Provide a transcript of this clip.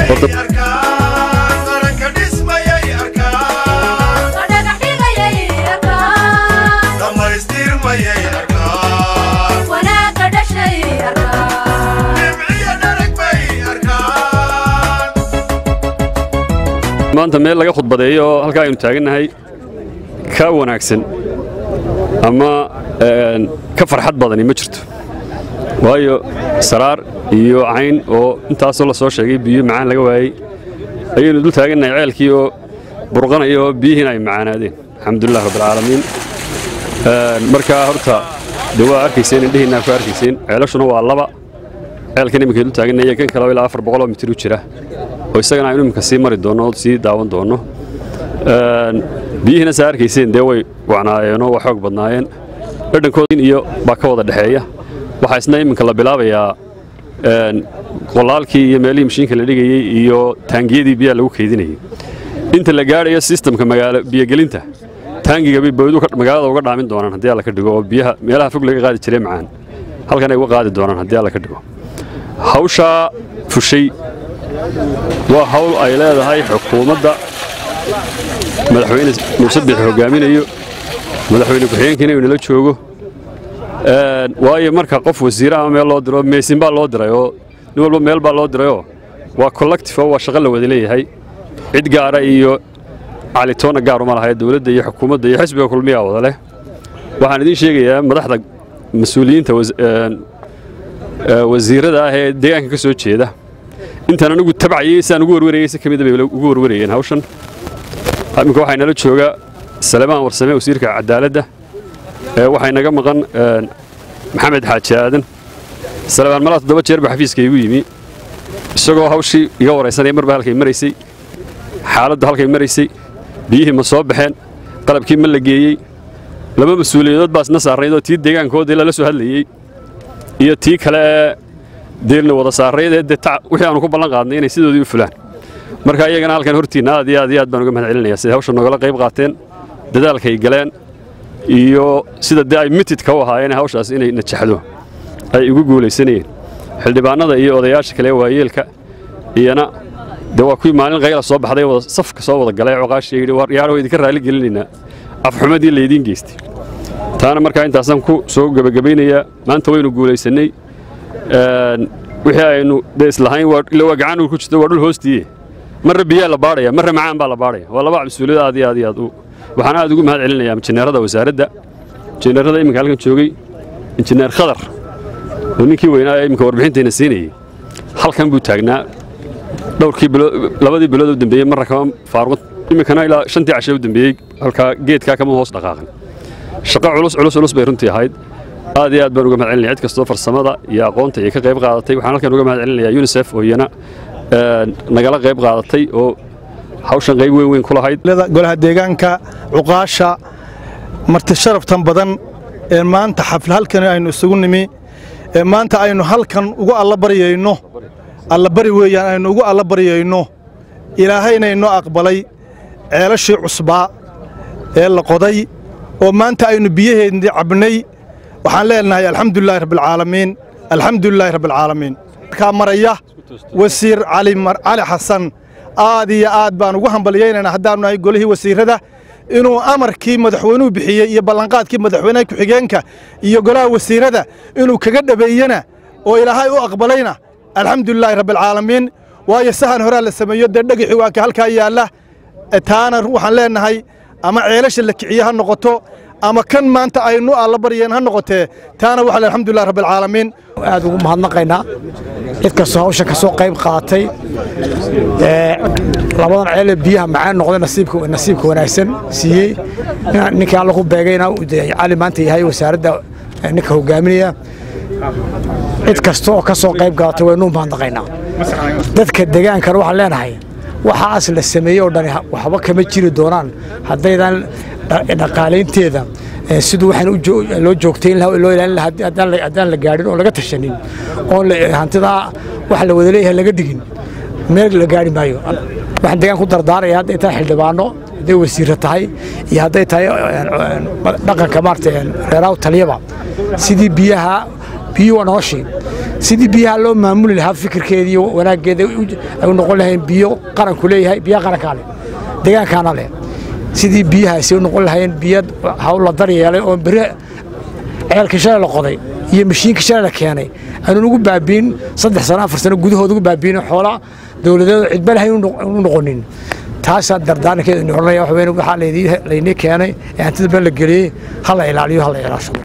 maanta meel laga khudbadeeyo oo halkaa aynu taagannahay ka wanaagsan ama ka farxad badani ma jirto waayo saraar iyo cayn oo intaasoo la soo sheegay biyo macaan laga waayey ayaynu dul taagannahay ceelkii oo burqanaya oo biyihiina ay macaanaadeen alxamdulilah rabbilcaalamiin markaa horta dee waa arkayseen indhihiinaa ku arkayseen ceelashuna waa laba ceelkan iminka dul taaganaya kan kale ilaa afar boqoloo mitir u jira oo isagana aynu iminka sii mari doonno oo sii daawan doonno biyihiina saa arkayseen dee way wacnaayeenoo waa xoog badnaayeen dhadhankoodin iyo baa ka wada dhexeeya waxaa isna iminka la bilaabayaa qolaalkii iyo meelihii mashiinka la dhigayey iyo taangiyadii biyaha lagu kaydinayay inta la gaadhayo sistamka magaalo biyogelinta taangiga bay bawdu magaalada uga dhaamin doonaan haddii alla ka dhigo oo biyaha meelaha fog laga qaadi jiray macaan halkan ay uga qaadi doonaan haddii alla ka dhigo hawshaa fushay waa hawl ay leedahay xukuumadda madaxweyne muuse biix hogaaminayo madaxweyne ku-xigeenkiina inuu nala joogo waayo marka qof wasiire ama meel loo diro meesin baa loo diray oo nin walba meel baa loo dirayoo waa collective oo waa shaqo la wada leeyahay cid gaara iyo calitoona gaar uma lahaye dowladda iyo xukuumadda iyo xisbiga kulmiyaa wada leh waxaan idiin sheegayaa madaxda mas-uuliyiinta wasiirada ah ee deegaanka ka soo jeeda intaan anigu tabcayey sidaan ugu warwarayey si ka mida bay ugu warwarayeen hawshan iminka waxaa inala jooga salemaan warsame wasiirka cadaaladda waxaa inaga maqan maxamed xaaji aadan salemaan malaa toddoba jeer baa xafiiska igu yimi isagoo hawshii iga waraysanaya marba halkay maraysay xaaladdu halkay maraysay biyihii ma soo baxeen qalabkii ma la geeyey laba mas-uuliyadood baa isna saarnayd oo tii deegaankoodii lala soo hadlayey iyo tii kale ee deelna wada saarnayd ee dee wixii aanu ku ballan qaadnay inay sidoodii u fulaan marka iyagana halkan hortiinna aad iyo aad iyo aad baan uga mahad celinaya siday hawsha nogala qayb qaateen dadaalkay galeen iyo sida dee ay mitidka u ahaayeen hawshaas inay najaxdo ay ugu guulaysanayeen xildhibaanada iyo odayaasha kale waayeelka iyana dee waa kuwii maalin qayla soo baxday wada safka soo wada galay coqaashii yidhi war yaaro idinka raali gelinaynaa afxumadii laydiin geystay taana markaa intaasaan ku soo gebagabaynayaa maanta waynu guulaysannay wixii aynu dee islahayn ila waa gacan ku jirto waa dhul hoostiiye marra biyaa la baadhaya marra macaan baa la baadhaya waa laba mas-uuliyad aad iyo aad iyo aad u waxaan aad ugu mahad celinayaa injineerada wasaaradda injineerada iminka halkan joogay injineer khadar oo ninkii weynaa ee iminka warbixintayna siinayey halkan buu taagnaa dhowrkii bilood labadii bilood u dambeeyey marra kama faaruqan iminkana ilaa shantii cashe u dambeeyey halkaa geedkaa kama hoos dhaqaaqan shaqo culus culus culus bay runtii ahayd aad iyo aad baan uga mahad celinaya cid kastoo farsamada iyo aqoonta iyo ka qayb qaadatay waxaan halkan uga mahad celinayaa unisef oo iyana nagala qayb qaadatay oo hawshan qayb weyn weyn ku lahayd golaha deegaanka cuqaasha marti sharaftan badan ee maanta xafla halkan aynu isugu nimi ee maanta aynu halkan ugu allabaryayno allabari weeyaan aynu ugu allabaryayno ilaahayna inoo aqbalay ceelashii cusbaa ee la qoday oo maanta aynu biyaheedii cabnay waxaan leenahay alxamdulilaahi rabbilcaalamiin alxamdulilaahi rabbilcaalamiin markaa maraya wasiir cali xasan aad iyo aad baan ugu hambalyaynayna haddaanu nahay golihii wasiirrada inuu amarkii madaxweynuhu bixiyey iyo ballanqaadkii madaxweynaha ku-xigeenka iyo golaha wasiirrada inuu kaga dhabeeyena oo ilaahay u aqbalayna alxamdulilaahi rabbilcaalamiin waayo sahan horaa la sameeyo dee dhegixii waa ka halkaa yaalla taana waxaan leenahay ama ceelasha la kiciye ha noqoto ama kan maanta aynu alla baryeen ha noqotee taana waxaa alxamdulilah rabbilcaalamiin aad ugu mahadnaqaynaa cid kastoo hawshan ka soo qayb qaatay labadan ceele biyaha macaan noqday nasiibka wanaagsan siiyey ninkii alla ku beegayna cali maanta yahay wasaaradda ninka hogaaminaya cid kasta oo ka soo qayb qaaatay waynu mahadnaqaynaa dadka degaankana waxaan leenahay waxaas la sameeyey oo dhani waxba kama jiri doonaan haddaydan dhaqaalaynteeda siduu waxaan loo joogtayn lahaa loo ilaalin lahaa haddaan la gaadhin oo laga tashanin oo hantidaa wax la wada leeyahay laga dhigin meel la gaari maayo waxaan degaan ku dardaaraya hadday tahay xildhibaano hadday wasiirra tahay iyo hadday tahay dhaqanka maarata reeraaw taliyaba sidii biyaha biyuhu waa noloshii sidii biyaha loo maamuli lahaa fikirkeedii wanaaggeeda ay u noqon lahayn biyo qaranku leeyahay biyaha qarankaa leh deegaankaana leh sidii biyahaasi u noqon lahayn biyo hawl la daryeelay oo beri ceelkii shalay la qoday iyo mashiinkii shalay la keenay aanun ugu baabiin saddex sano afar sano gudahood ugu baabiin xoola dowladeed cidba lahayn u noqonin taasaa dardaarankeeda odhanaya waxa weyn waxaa laynii keenay ee hantida been la geliyey ha la ilaaliyo ha la ilaasho